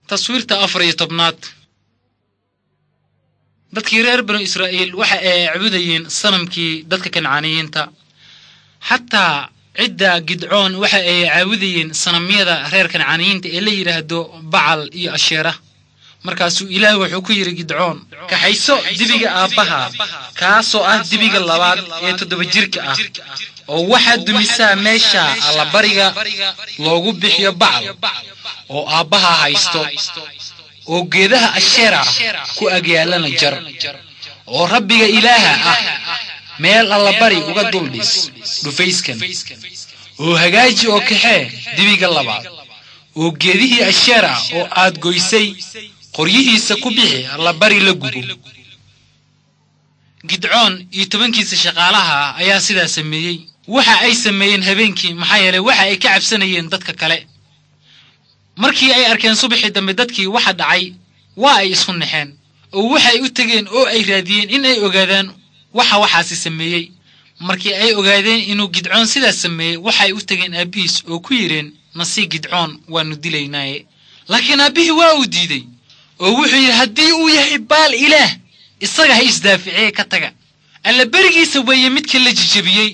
taswiirta afar iyo tobnaad dadkii reer banu israa'iil waxa ay caabudayeen sanamkii dadka kancaaniyiinta xataa cidda gidcoon waxa ay caabudayeen sanamyada reer kancaaniyiinta ee la yidhaahdo bacal iyo asheera markaasuu ilaah wuxuu ku yidhi gidcoon kaxayso dibiga aabbaha kaasoo ah dibiga labaad ee toddoba jirka ah oo waxaad dumisaa meesha allabariga loogu bixiyo bacal oo aabbaha haysto oo geedaha asheera ku agyaalana jar oo rabbiga ilaaha ah meel allabari uga duldhis dhufayskan oo hagaaji oo kaxee dibiga labaad oo geedihii asheera oo aad goysay qoryihiisa ku bixi allabari la gubo gidcoon iyo tobankiisa shaqaalaha ayaa sidaa sameeyey waxa ay sameeyeen habeenkii maxaa yeelay waxa ay ka cabsanayeen dadka kale markii ay arkeen subaxii dambe dadkii waxa dhacay waa ay isku naxeen oo waxay u tegeen oo ay raadiyeen in ay ogaadaan waxa waxaasi sameeyey markii ay ogaadeen inuu gidcoon sidaas sameeyey waxay u tegeen aabbihiis oo ku yidheen nasii gidcoon waannu dilaynaaye laakiin aabbihii waa uu diidey oo wuxuu yidhi haddii uu yahay baal ilaah isaga ha isdaaficee ka taga alla berigiisa weeye midka la jijebiyey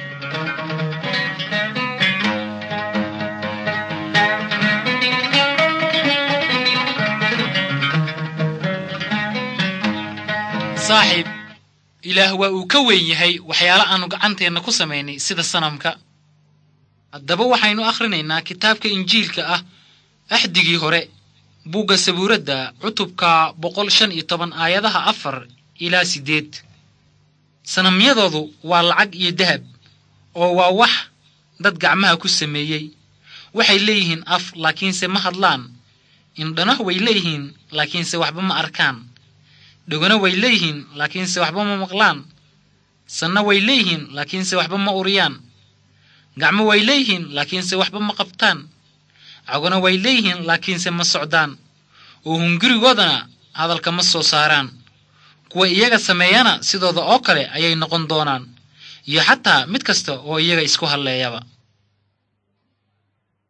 saaxiib ilaah waa uu ka weyn yahay waxyaalo aannu gacanteenna ku samaynay sida sanamka haddaba waxaynu akhrinaynaa kitaabka injiilka ah axdigii hore buugga sabuuradda cutubka boqol shan iyo toban aayadaha afar ilaa siddeed sanamyadoodu waa lacag iyo dahab oo waa wax dad gacmaha ku sameeyey waxay leeyihiin af laakiinse ma hadlaan indhana way leeyihiin laakiinse waxba ma arkaan dhogona way leeyihiin laakiinse waxba ma maqlaan sanna way leeyihiin laakiinse waxba ma uriyaan gacmo way leeyihiin laakiinse waxba ma qabtaan cagona way leeyihiin laakiinse ma socdaan oo hungurigoodana hadalka ma soo saaraan kuwa iyaga sameeyana sidooda oo kale ayay noqon doonaan iyo xataa mid kasta oo iyaga isku halleeyaba